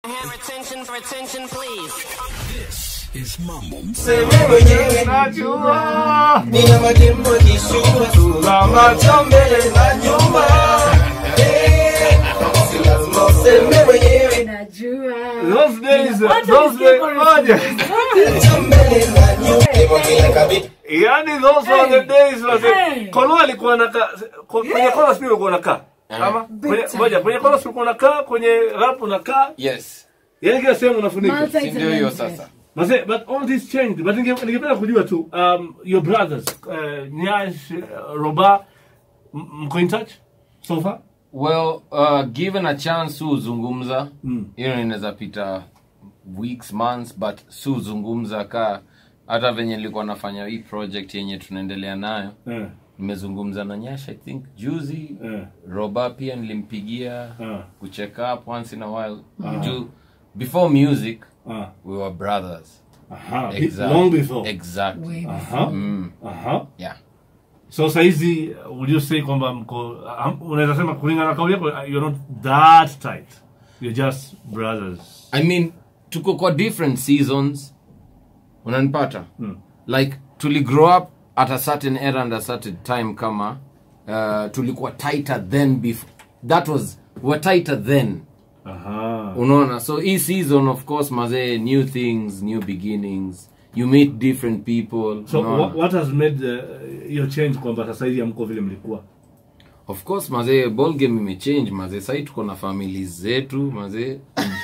have attention for attention, please? This is Mambo Seme mwenyewe najua nina majimbo kishua tuna macho mbele na nyuma Eh, si lazima useme mwenyewe Najua. Those days, Watu those walisikia days, chorus moja. macho mbele na nyuma Hivyo kila kabiti Yani those were the days wase. Hey. Kolo alikuwa anakaa ko- kwenye chorus pia ulikuwa unakaa. Ama kwenye time. moja kwenye chorus ulikuwa unakaa, kwenye rap unakaa. yes Yani kila sehemu unafunika. Multi- si ndio hiyo sasa Mase, but all this changed. But ninge- ningependa kujua tu um, your brothers uh, Nyash, uh, Roba m- mko in touch so far? well uh, given a chance su zungumza hiyo mm. inaweza pita weeks months but su zungumza ka hata venye nilikuwa nafanya hii project yenye tunaendelea nayo Eh. nimezungumza na nyash i think juzi Eh. roba pia nilimpigia Ah. kucheck up once in a while juu before music Ah. we were brothers Aha. Exact- Long before. exactly Aha. Aha. yeah So saizi would you say kwamba mko um, unaweza sema kulingana na kauli yako uh, you're not that tight. You're just brothers. i mean tuko kwa different seasons unanipata Mm. like tuli grow up at a certain era and a certain time kama uh, tulikuwa tighter then before that was we were tighter then Aha. unaona so hii season of course mazee new things new beginnings you meet different people So unaona? what, what has made uh, your change kwamba sasa hivi hamko vile mlikuwa? of course mazee ball game imechange mazee sahii tuko na famili zetu mazee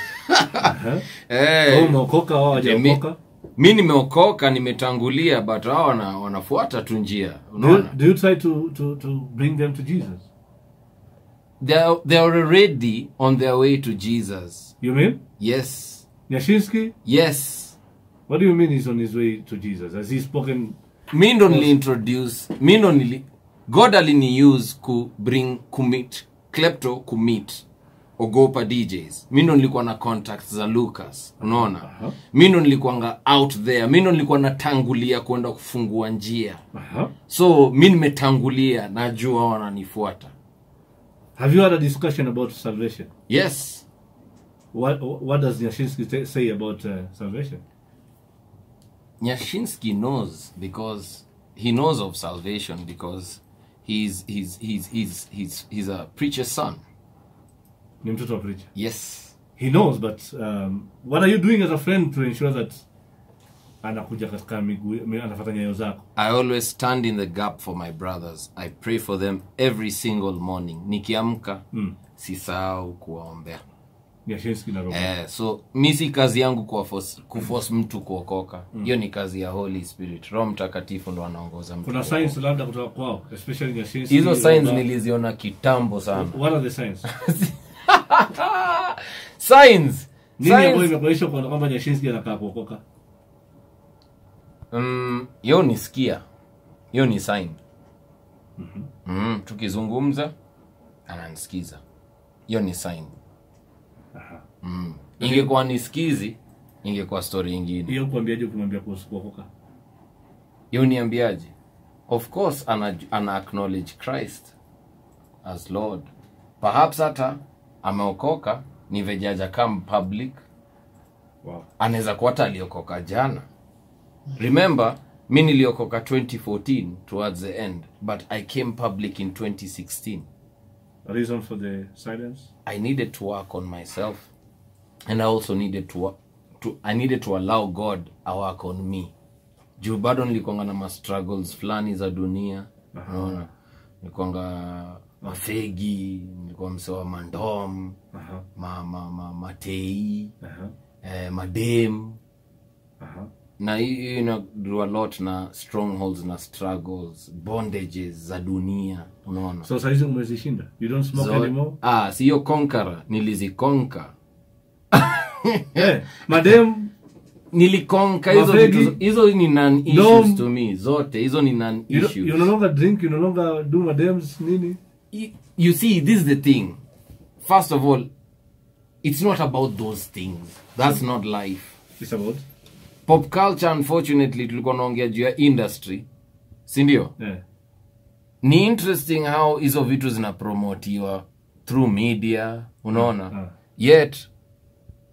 Wewe hey, umeokoka wao hawajaokoka? mi nimeokoka nimetangulia but hao wana, wanafuata tu njia Do you, unaona do you try to, to, to bring them to Jesus? they're, they're already on their way to jesus You mean? yes Nyashinsky? yes What do you mean he's on his way to Jesus? Has he spoken? mi ndo niliintroduce mi ndo nili god aliniuse ku bring kumit klepto kumit ogopa djs mi ndo nilikuwa na contacts za lucas unaona mi ndo nilikuwanga out there mi ndo nilikuwa natangulia kwenda kufungua njia Aha. so mi nimetangulia najua wananifuata Have you had a discussion about salvation? yes What what does Nyashinsky t- say about uh, salvation? nyashinsky knows because he knows of salvation because he's he's he's he's he's, he's a preacher's son Ni mtoto wa preacher. yes He knows, but um, what are you doing as a friend to ensure that anakuja katika miguu mi- anafuata nyayo zako? I always stand in the gap for my brothers. I pray for them every single morning. Nikiamka Mm. sisahau kuwaombea. Nyashinsky na Robo. Eh, so mi si kazi yangu kuwaforce- kuforce mtu kuokoka. Hiyo ni kazi ya Holy Spirit. Roho Mtakatifu ndo anaongoza mtu. Kuna kuokoka. signs labda kutoka kwao, especially Nyashinsky. Hizo signs Robo. niliziona kitambo sana. What are the signs? Signs. Nini ambayo Signs. imekuonyesha kwa- kwamba Nyashinsky anakaa kuokoka? Mm, hiyo ni sikia. Hiyo ni sign. Mm, tukizungumza ananisikiza. Hiyo ni sign. Aha. Mm. Ingekuwa nisikizi, ingekuwa story ingine. Hiyo kuambiaje ukimwambia kuhusu kuokoka? hiyo niambiaje of course ana, ana acknowledge christ as lord perhaps hata ameokoka ni vejaja come public Wow. anaweza kuwa hata aliokoka jana remember mi niliokoka 2014 towards the end but i came public in 2016 A reason for the silence? i needed to work on myself and i also needed to, wo- to i needed to allow god a work on me juu bado nilikwanga na ma struggles fulani za dunia unaona nilikwanga mafegi nilikuwa msewa mandom Aha. ma, ma, ma, matei Aha. eh, madem Aha. na hii hii ina do a lot na strongholds na struggles bondages za dunia unaona So saizi umezishinda. You don't smoke So- anymore? ah siyo konkara nilizikonka Eh, madem nilikonka hizo Mafegi? vitu hizo ni non issues No. to me zote hizo ni non you, don't- issues you no longer drink, you no longer do madems nini? you, you see this is the thing first of all it's not about those things that's not life It's about pop culture unfortunately tulikuwa naongea juu ya industry sindio eh. ni interesting how hizo vitu zinapromotiwa through media unaona Ah. yet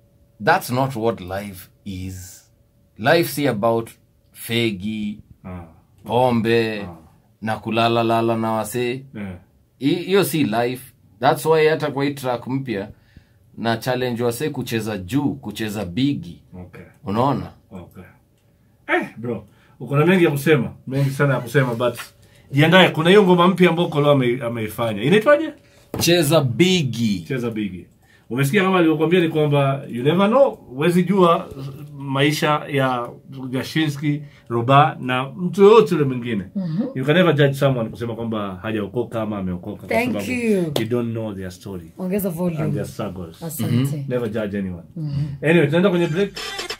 that's not what life is life si about fegi Ah, pombe na kulalalala na wasee yeah. Hi- hiyo si life thats why hata kwa hii track mpya na challenge wasee kucheza juu kucheza bigi Okay. unaona Okay. Eh, bro, uko na mengi ya kusema, mengi sana ya kusema but jiandae, kuna hiyo ngoma mpya ambayo Kolo ame, ameifanya. Inaitwaje? cheza bigi Cheza bigi. Umesikia kama alivyokuambia ni kwamba you never know, huwezi jua maisha ya Gashinsky, Roba na mtu yoyote yule mwingine. You can never judge someone kusema kwamba hajaokoka ama ameokoka kwa Thank sababu you. you don't know their story ongeza and volume their struggles. asante Never judge anyone. Anyway, tunaenda kwenye break.